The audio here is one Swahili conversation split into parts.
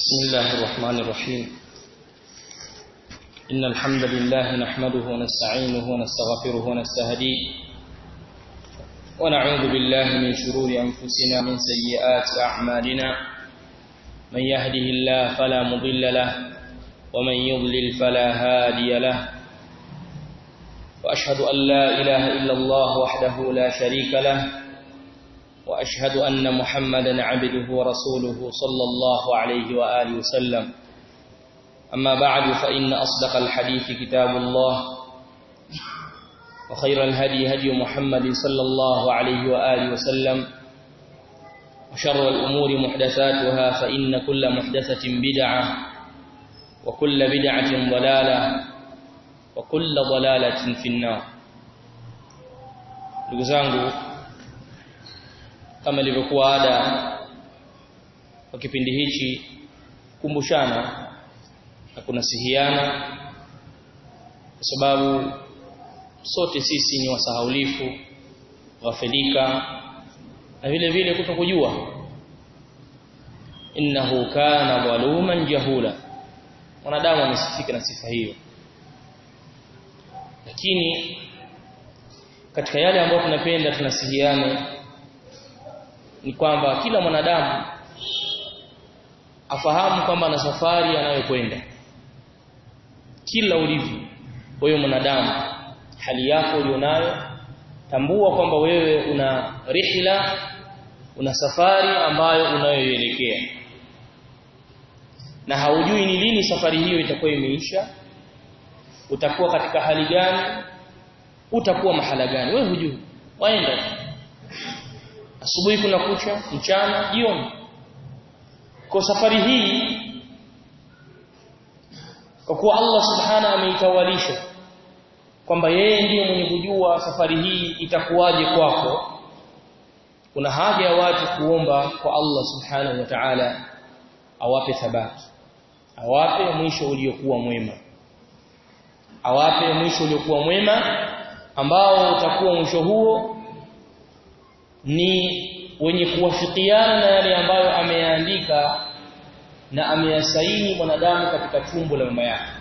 بسم الله الرحمن الرحيم إن الحمد لله نحمده ونستعينه ونستغفره ونستهديه ونعوذ بالله من شرور أنفسنا من سيئات أعمالنا من يهده الله فلا مضل له ومن يضلل فلا هادي له وأشهد أن لا إله إلا الله وحده لا شريك له وأشهد أن محمدا عبده ورسوله صلى الله عليه وآله وسلم أما بعد فإن أصدق الحديث كتاب الله وخير الهدي هدي محمد صلى الله عليه وآله وسلم وشر الأمور محدثاتها فإن كل محدثة بدعة وكل بدعة ضلالة وكل ضلالة في النار لغزانه kama ilivyokuwa ada kwa kipindi hichi kumbushana na kunasihiana kwa sababu sote sisi ni wasahaulifu wafedika na vile vile kutokujua innahu kana dhaluman jahula mwanadamu amesifika na sifa hiyo lakini katika yale ambayo tunapenda tunasihiane ni kwamba kila mwanadamu afahamu kwamba ana safari anayokwenda kila ulivyo wewe mwanadamu hali yako ulionayo tambua kwamba wewe una rihla una safari ambayo unayoielekea na haujui ni lini safari hiyo itakuwa imeisha utakuwa katika hali gani utakuwa mahala gani wewe hujui waenda asubuhi kuna kucha mchana jioni kwa safari hii kwa kuwa Allah subhana ameitawalisha kwamba yeye ndiye mwenye kujua safari hii itakuwaje kwako kuna haja ya watu kuomba kwa Allah subhanahu wa ta'ala awape thabati awape mwisho uliokuwa mwema awape mwisho uliokuwa mwema ambao utakuwa mwisho huo ni wenye kuwafikiana na yale ambayo ameyaandika na ameyasaini mwanadamu katika tumbo la mama yake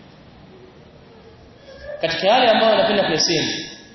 katika yale ambayo anapenda kuyasema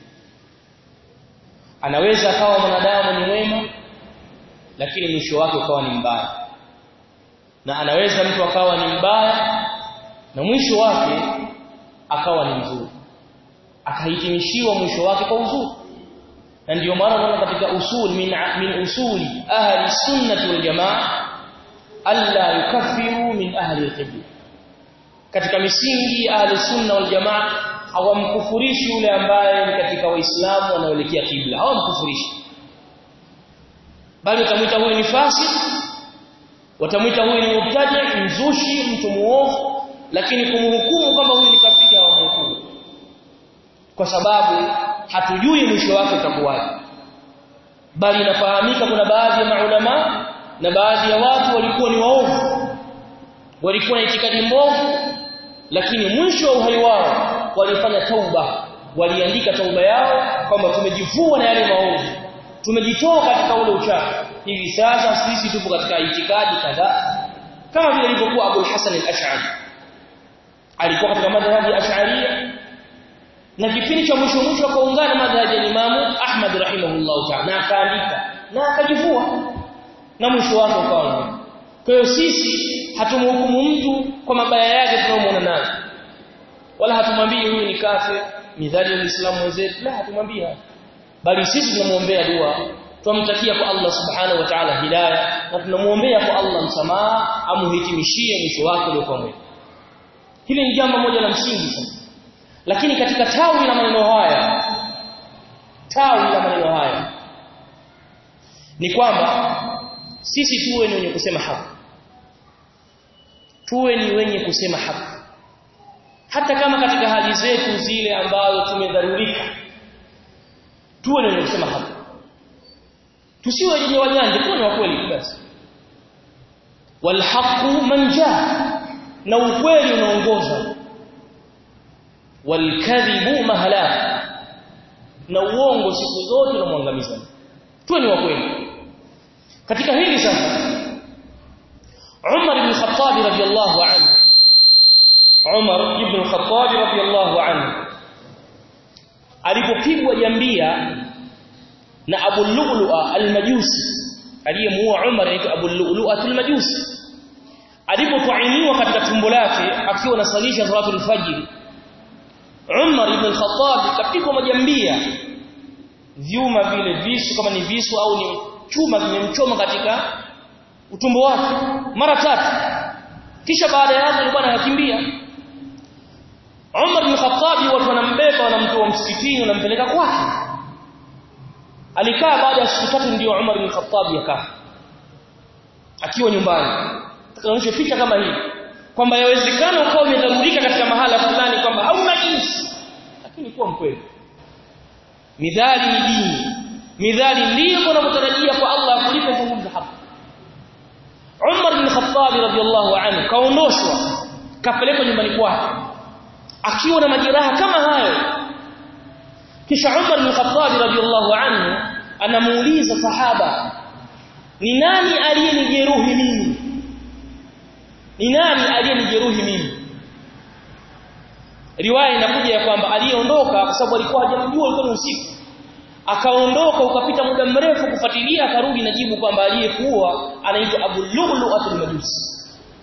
anaweza akawa mwanadamu ni mwema lakini mwisho wake ukawa ni mbaya na anaweza mtu akawa ni mbaya na mwisho wake akawa ni mzuri akahitimishiwa mwisho wake kwa uzuri na ndio maana unaona katika usul min, min usuli ahli sunnah wal jamaa alla yukaffiru min ahli al-qibla katika misingi ahli sunna wal jamaa hawamkufurishi yule ambaye ni katika waislamu wanaoelekea kibla hawamkufurishi bali watamwita huyu ni fasik watamwita huyu ni mubtadi mzushi mtu muovu lakini kumhukumu kwamba huyu ni kafiri hawamhukumu kwa sababu hatujui mwisho wake utakuwaje bali inafahamika kuna baadhi ya maulama na baadhi ya watu walikuwa ni waovu walikuwa na itikadi mbovu lakini mwisho wa uhai wao walifanya tauba waliandika tauba yao kwamba tumejivua na yale maovu tumejitoa katika ule uchafu hivi sasa sisi tupo katika itikadi kadhaa kama vile ilivyokuwa Abu Hassan al-Ash'ari alikuwa katika madhhabi ya Ash'ariyya na kipindi cha mwisho mwisho akaungana madhhabi ya Imam Ahmad rahimahullah ta'ala na akaandika na akajivua na mwisho wake ukawa kwa hiyo sisi hatumhukumu mtu kwa mabaya yake tunayomuona nayo wala hatumwambii huyu ni kafir midhali ya Uislamu wenzetu la hatumwambii bali sisi tunamuombea dua tumtakia kwa Allah subhanahu wa ta'ala hidayah na tunamuombea kwa Allah msamaha amuhitimishie mwisho wake uliokuwa mwema hili ni jambo moja la msingi sana lakini katika tawi la maneno haya tawi la maneno haya ni kwamba sisi tuwe ni wenye kusema haki tuwe ni wenye kusema haki hata kama katika hali zetu zile ambazo tumedharurika tuwe ni wenye kusema haki tusiwe wenye wajanja tuwe ni wa kweli basi walhaqu manja na ukweli unaongoza walkadhibu mahala na uongo siku zote unamwangamiza tuwe ni wa kweli katika hili sasa Umar ibn Khattab al-Khattab radiyallahu anhu Umar ibn al-Khattab radiyallahu anhu alipopigwa jambia na Abu Lu'lu'a al-Majusi aliyemuua Umar anaitwa Abu Lu'lu'a al-Majusi alipotuainiwa katika tumbo lake akiwa anasalisha salatul fajr Umar ibn al-Khattab kapigwa majambia vyuma vile visu kama ni visu au ni chuma kimemchoma katika utumbo wake mara tatu kisha baada ya hapo alikuwa anakimbia Umar bin Khattab watu wanambeba wanamtoa msikitini wanampeleka kwake alikaa baada ya siku tatu ndio Umar bin Khattab yakaa akiwa nyumbani tukaonyesha picha kama hii kwamba yawezekana ukawa umedharurika katika mahala fulani kwamba hauna jinsi lakini kuwa mkweli midhali ni dini midhali ndiyo unapotarajia kwa Allah akulipe nguvu hapa Umar bin Khattab radhiyallahu anhu kaondoshwa kapelekwa nyumbani kwake akiwa na majeraha kama hayo kisha Umar bin Khattab radhiyallahu anhu anamuuliza sahaba ni nani aliyenijeruhi mimi ni nani aliyenijeruhi mimi riwaya inakuja ya kwamba aliyeondoka kwa sababu alikuwa hajamjua ilikuwa ni usiku akaondoka ukapita muda mrefu kufuatilia akarudi na jibu kwamba aliyekuwa anaitwa Abu Lu'lu' al-Majusi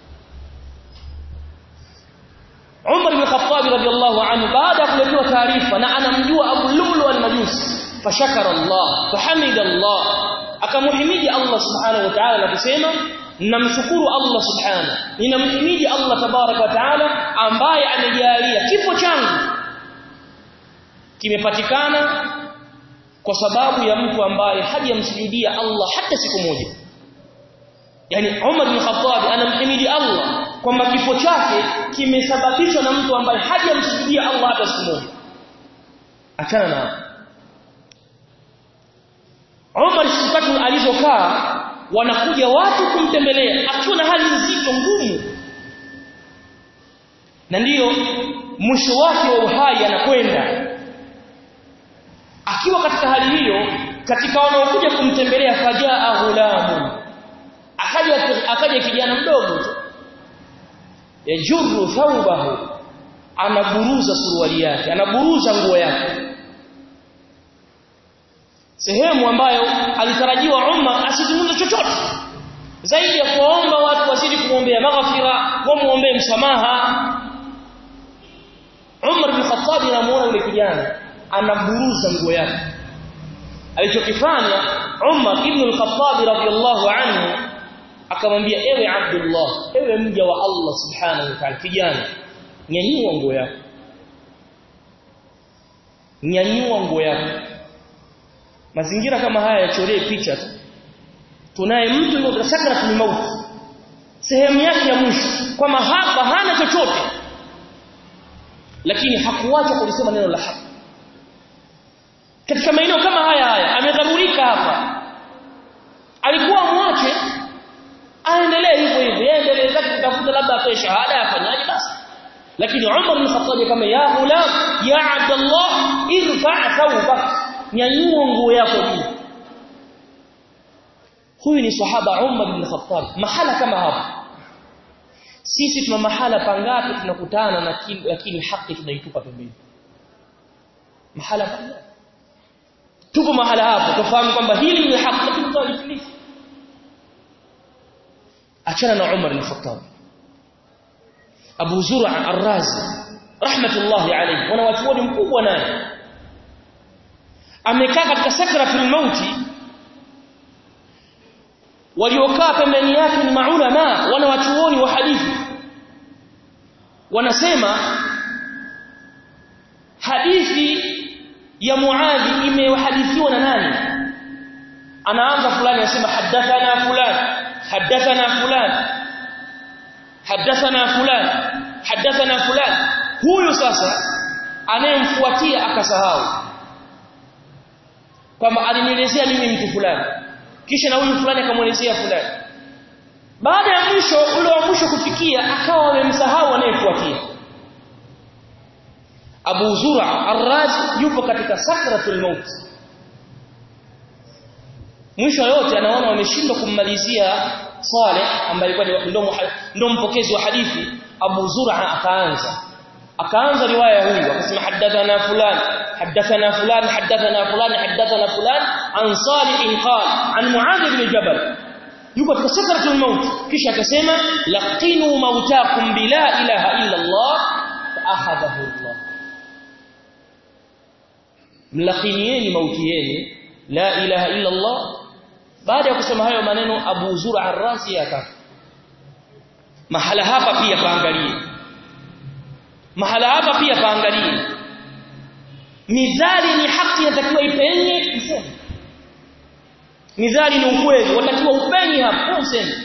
Umar bin Khattab radiyallahu anhu baada ya kuletewa taarifa na anamjua Abu Lu'lu' al-Majusi fashakara Allah fahamida Allah akamuhimidi Allah subhanahu wa ta'ala na kusema namshukuru Allah subhanahu ninamhimidi Allah tabaraka wa ta'ala ambaye amejalia kifo changu kimepatikana kwa sababu ya mtu ambaye hajamsujudia Allah hata siku moja yani Umar bin Khattab anamhimidi Allah kwamba kifo chake kimesababishwa na mtu ambaye hajamsujudia Allah hata siku moja achana na Umar siku alizokaa wanakuja watu kumtembelea akiwa na hali nzito ngumu na ndiyo mwisho wake wa uhai anakwenda akiwa katika hali hiyo katika wanaokuja kumtembelea fajaa ghulamu akaja akaja kijana mdogo tu yajurru thawbahu anaburuza suruali yake anaburuza nguo yake sehemu ambayo alitarajiwa Umar asizungumze chochote zaidi ya kuomba watu wazidi kumwombea maghfira wamuombee msamaha Umar bin Khattab anamuona yule kijana anaburuza nguo yake alichokifanya Umar ibn al-Khattab radiyallahu anhu akamwambia ewe Abdullah ewe mja wa Allah subhanahu wa ta'ala kijana nyanyua nguo yako nyanyua nguo yako mazingira kama haya yachoree picha tu tunaye mtu ndio sakratul maut sehemu yake ya mwisho kwamba hapa hana chochote lakini hakuacha kulisema neno la haki katika maeneo kama haya haya amedharurika hapa alikuwa mwache aendelee hivyo hivyo aendelee zake kutafuta labda atoe shahada afanyaje basi lakini Umar bin Khattab kama ya ghulam ya Abdullah irfa thawbak nyanyua nguo yako juu huyu ni sahaba Umar bin Khattab mahala kama hapa sisi tuna mahala pangapi tunakutana na lakini haki tunaitupa pembeni mahala pangapi tupo mahala hapo tufahamu kwamba hili ni haki lakini tunalifundisha achana na Umar bin Khattab Abu Zur'a Ar-Razi rahmatullahi alayhi wana watu mkubwa naye amekaa katika sakratul mauti waliokaa pembeni yake ni maulama wana wachuoni wa hadithi wanasema hadithi ya Muadhi imehadithiwa na nani anaanza fulani anasema hadathana fulani hadathana fulani hadathana fulani hadathana fulani huyu sasa anayemfuatia akasahau kwamba alinielezea mimi mtu fulani kisha na huyu fulani akamuelezea fulani baada ya mwisho ule wa mwisho kufikia akawa amemsahau anayefuatia Abu Zur'a Ar-Razi yupo katika sakratul maut mwisho yote anaona wameshindwa kummalizia Saleh ambaye alikuwa ndo ndo mpokezi wa hadithi Abu Zur'a akaanza akaanza riwaya huyu akasema hadathana fulan hadathana fulan hadathana fulan hadathana fulan an Salih qala an Muadh ibn Jabal yuko katika sakratul maut kisha akasema laqinu mautakum bila ilaha illa Allah fa akhadahu Allah mlaqinieni mauti yenu la ilaha illa Allah baada ya kusema hayo maneno Abu Zur'a ar-Rasi akafa mahala hapa pia paangalie mahala hapa pia paangalie mizali ni haki inatakiwa ipenye iseme mizali ni ukweli watakiwa upenye hapo useme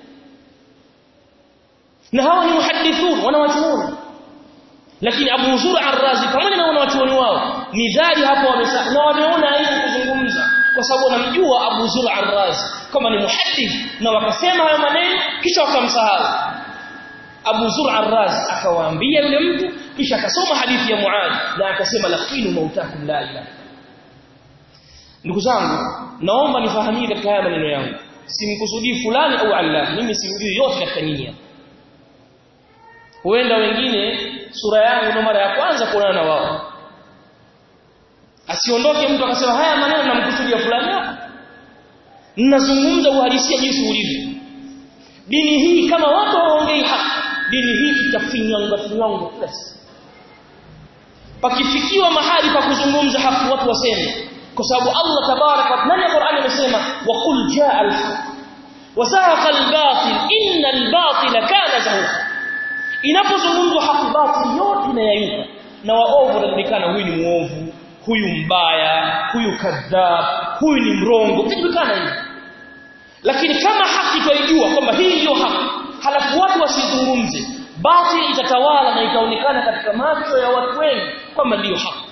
na hawa ni muhadithun wanawachuoni lakini Abu Zur'a ar-Razi pamoja na wanawachuoni wao mizali hapo wamesa na wameona aibu kuzungumza kwa sababu wanamjua Abu Zur'a ar-Razi kama ni muhaddith na wakasema hayo maneno kisha wakamsahau Abu Zur'a ar-Razi akawaambia yule mtu kisha akasoma hadithi ya Muadh na akasema laqinu mautakum la ilaha Ndugu zangu naomba nifahamie katika haya maneno yangu simkusudii fulani au Allah mimi simjui yote katika nyinyi huenda wengine sura yangu ndo mara ya kwanza kuonana na wao asiondoke mtu akasema haya maneno namkusudia fulani hapa ninazungumza uhalisia jinsi ulivyo dini hii kama watu waongei haki dini hii itafinyanga finyanga kila siku pakifikiwa mahali pa kuzungumza haki watu waseme kwa sababu Allah tabarak wa taala Qur'ani amesema wa qul jaa al-haq wa zahaqa al-batil inna al-batila kana zahuqa inapozungumzwa haki batil yote inayayuka na waovu wanajulikana huyu ni muovu huyu mbaya huyu kadhab huyu ni mrongo vitajulikana hivi lakini kama haki twaijua kwamba hii ndio haki halafu watu wasizungumze batil itatawala na itaonekana katika macho ya watu wengi kwamba ndiyo haki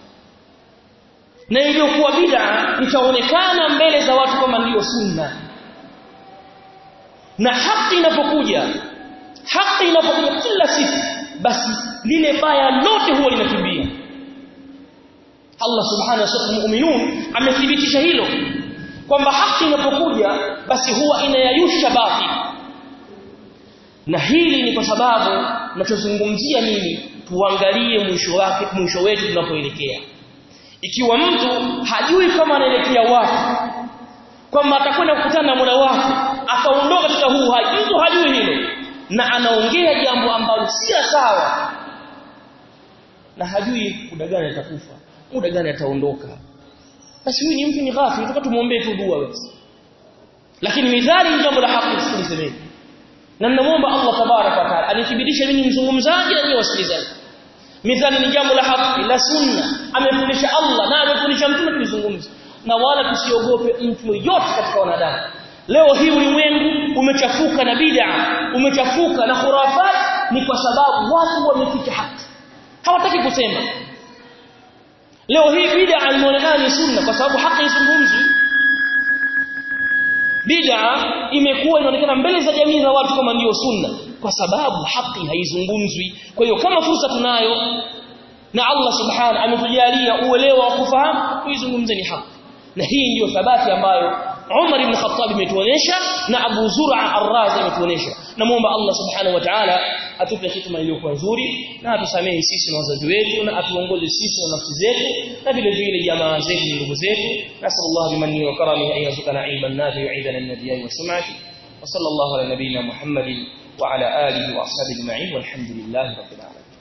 na iliyokuwa bid'a itaonekana mbele za watu kama ndiyo sunna na haki inapokuja haki inapokuja kila siku basi lile baya lote huwa linakimbia Allah subhanahu wa ta'ala mu'minun amethibitisha hilo kwamba haki inapokuja basi huwa inayayusha batil na hili ni kwa sababu ninachozungumzia mimi tuangalie mwisho wake mwisho wetu tunapoelekea ikiwa mtu hajui kama anaelekea wapi kwamba atakwenda kukutana na Mola wake akaondoka katika huu hai mtu hajui hilo na anaongea jambo ambalo si sawa na hajui muda gani atakufa muda gani ataondoka basi huyu ni mtu ni ghafil tunataka tumuombee tu dua basi lakini midhali ni jambo la haki tulisemeni na ninamuomba Allah tabaraka wa taala anithibitishe mimi mzungumzaji na nyinyi wasikilizaji midhali ni jambo la haki la sunna amefundisha Allah na amefundisha mtume tulizungumza na wala tusiogope mtu yote katika wanadamu leo hii ulimwengu umechafuka na bid'a umechafuka na khurafat ni kwa sababu watu wameficha haki hawataki kusema leo hii bid'a inaonekana ni sunna kwa sababu haki haizungumzwi bid'a imekuwa inaonekana mbele za jamii za watu kama ndio sunna kwa sababu haki haizungumzwi kwa hiyo kama fursa tunayo na Allah subhanahu ametujalia uelewa wa kufahamu tuizungumze ni haki na hii ndiyo thabati ambayo Umar ibn Khattab imetuonesha na Abu Zur'a Ar-Razi imetuonesha namuomba Allah subhanahu wa ta'ala atupe hikma iliyokuwa nzuri na atusamehe sisi na wazazi wetu na atuongoze sisi na nafsi zetu na vile vile jamaa zetu na ndugu zetu nasallallahu bimanni wa karamihi an yarzuqana ilman nafi'an yu'idana an-nabiyyi wa sum'ati wa sallallahu ala nabiyyina Muhammadin wa ala alihi wa ashabihi ajma'in walhamdulillahi rabbil alamin